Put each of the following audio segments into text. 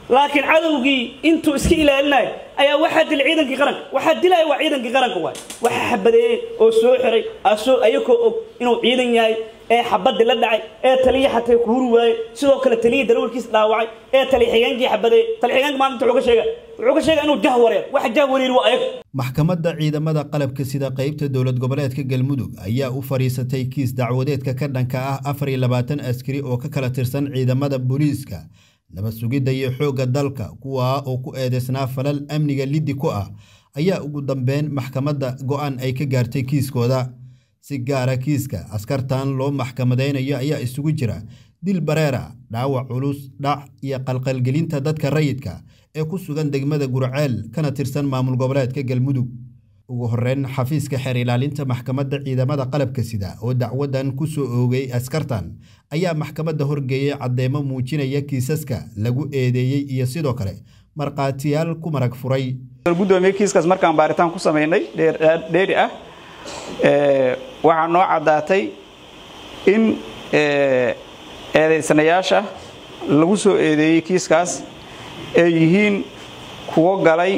laakiin cadowgii intuu iska ilaalinayo ayaa waxaa dilay ciidankii qaranka waxaa dilaya waa ciidankii qaranka waay waxaa xabadeeyey oo soo xiray asoo ayakoo og inuu ciidan yahay ee xabadii la dhacay ee taliya xatay ku huri waayey sidoo kale taliyii darawalkiis dhaawacay ee taliya xigeenkii xabadeeyey taliya xigeenka maanta wuxuu ka sheega wuxuu ka sheega inuu jah wareer waxa jah wareer waa ayaga maxkamadda ciidamada qalabka sida qaybta dowlad goboleedka galmudug ayaa u fadhiisatay kiis dacwadeedka ka dhanka ah afar iyo labaatan askari oo ka kala tirsan ciidamada booliiska nabad sugidda iyo xoogga dalka kuwaa oo ku eedeysnaa falal amniga liddi ku ah ayaa ugu dambeyn maxkamadda go'aan ay ka gaartay kiiskooda si gaara kiiska askartan loo maxkamadeynayo ayaa isugu jira dil bareera dhaawac culus dhac iyo qalqalgelinta dadka rayidka ee ku sugan degmada gurceel kana tirsan maamul goboleedka galmudug ugu horeyn xafiiska xeer ilaalinta maxkamadda ciidamada qalabka sida oo dacwadan ku soo oogay askartan ayaa maxkamadda horgeeyey caddeemo muujinaya kiisaska lagu eedeeyey iyo sidoo kale markhaatiyaal ku marag furay gudoomiye kiiskaas markaan baaritaan ku samaynay dheeri ah waxaa noo caddaatay in eedaysanayaasha lagu soo eedeeyey kiiskaas ay yihiin kuwo galay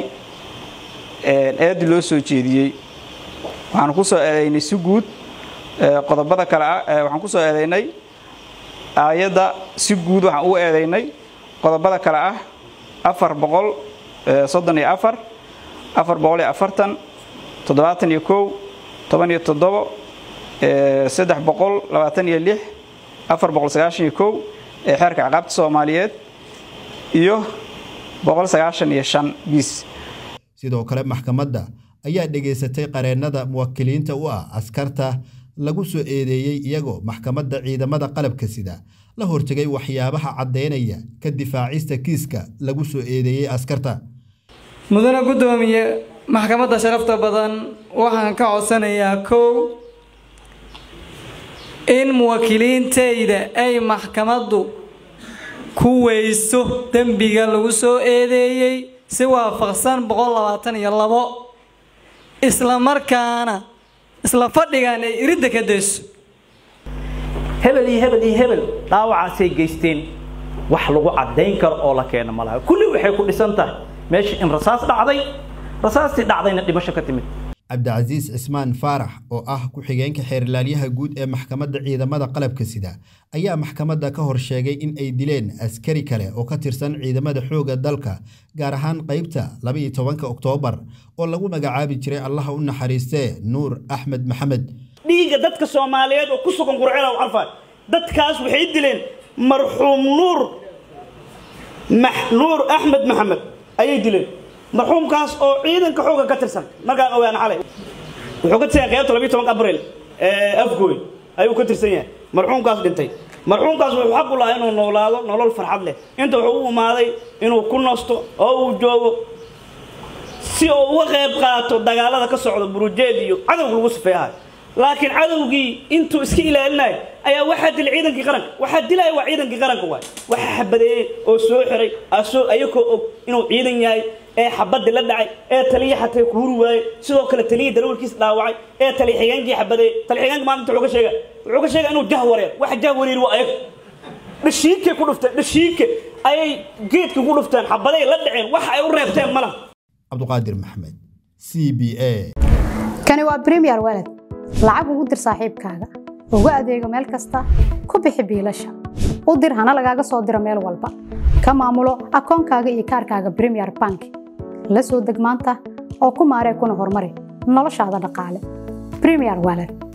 eedi loo soo jeediyey waxaan ku soo eedaynay si guud qodobada kale ah waxaan ku soo eedaynay aayadda si guud waxaan u eedaynay qodobada kale ah afar boqol soddon iyo afar afar boqol iyo afartan toddobaatan iyo kow toban iyo toddobo saddex boqol labaatan iyo lix afar boqol sagaashan iyo kow ee xeerka ciqaabta soomaaliyeed iyo boqol sagaashan iyo shan bis sidoo kale maxkamadda ayaa dhegaysatay qareennada muwakiliinta u ah askarta lagu soo eedeeyey iyagoo maxkamadda ciidamada qalabka sida la hortegay waxyaabaha caddaynaya ka difaacista kiiska lagu soo eedeeyey askarta mudane guddoomiye maxkamadda sharafta badan waxaan ka codsanayaa kow in muwaakiliintayda ay maxkamaddu ku weyso dembiga lagu soo eedeeyey si waafaqsan boqol labaatan iyo labo isla markaana isla fadhigan ay iridda ka dayso hebel iyo hebel iyo hebel dhaawacaasay geysteen wax lagu caddayn karo oo la keeno ma laha kulli waxay ku dhisan tahay meesha in rasaas dhacday rasaastii dhacdayna dhimasho ka timid cabdicasiis cismaan faarax oo ah ku-xigeenka xeerilaalyaha guud ee maxkamadda ciidamada qalabka sida ayaa maxkamadda ka hor sheegay in ay dileen askari kale oo ka tirsan ciidamada xoogga dalka gaar ahaan qaybta labaiyo tobanka oktoobar oo lagu magacaabi jiray allaha u naxariistee nuur axmed maxamed dhiigga dadka soomaaliyeed oo ku sugan qurcela u carfaa dadkaas waxay dileen marxuum nuur nuur axmed maxamed ayay dileen marxuumkaas oo ciidanka xooga ka tirsan markaan ogaana xalay wuxuu ka tirsan qaybta labiyo tobanka abril afgooy ayuu ka tirsan yahay marxuumkaas dhintay marxuumkaas wuxuu xaq u lahaa inuu noolaado nolol farxad leh inta wuxuu u imaaday inuu ku nasto oo uu joogo si uu uga qayb qaato dagaalada ka socda burujeed iyo cadowga lagu sifeeyahay laakiin cadowgii intuu iska ilaalinayo ayaa waxaa dilay ciidankii qaranka waxaa dilaya waa ciidankii qaranka waay waxaa xabadeeyey oo soo xiray asoo ayakoo og inuu ciidan yahay ee xabadii la dhacay ee taliya xatay ku huri waayey sidoo kale taliyii darawalkiis dhaawacay ee taliya xigeenkii xabadeeyey taliya xigeenka maanta wuxuu ka sheega wuxuu ka sheega inuu jah wareer waxa jah wareer waa ayaga dhashiikay ku dhufteen dhashiike ayay geedkii ku dhufteen xabaday la dhaceen waxa ay u reebteen ma laha cabduqaadir maxmed c b a kani waa premier walad lacag ugu dir saaxiibkaaga ugu adeego meel kasta ku bixi biilasha u dir hana lagaaga soo diro meel walba ka maamulo akoonkaaga iyo kaarkaaga premier bank la soo deg maanta oo ku maaree kuna horumari noloshaada dhaqaale premier walad